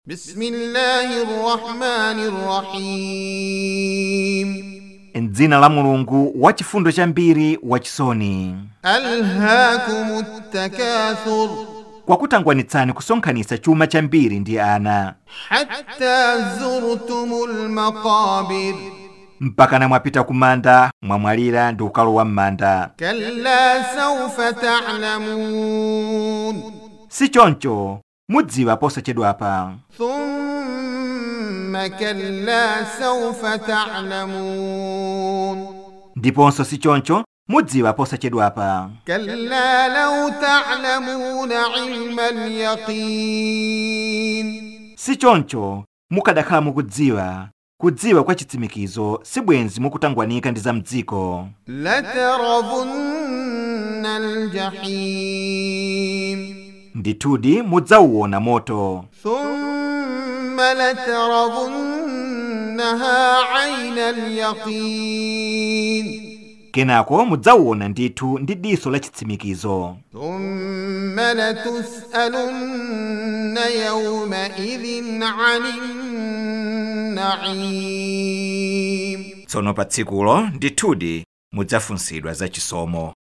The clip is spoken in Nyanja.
بسم الله الرحمن الرحيم m'dzina la mulungu wachifundo chambiri wachisoni ألهاكم التكاثر kwakutangwanitsani kusonkhanitsa chuma chambiri ndi ana حتى زرتم المقابر mpakana mwapita kumanda mwamwalira ndi kukalowa m'manda كلا سوف تعلمون si choncho mudziwa posachedwapa ثم كلا سوف تعلمون ndiponso si choncho mudziwa posachedwapa كلا لو تعلمون علم اليقين si choncho mukadakhala mukudziwa kudziwa kwa chitsimikizo sibwenzi mukutangwanika ndi za mdziko لترضن الجحيم ndithudi mudzauwona moto ثم لترضنها عين اليقين kenako mudzauwona ndithu ndi diso la chitsimikizo ثم لتسألن يومئذ عن النعيم tsono pa tsikulo ndithudi mudzafunsidwa za chisomo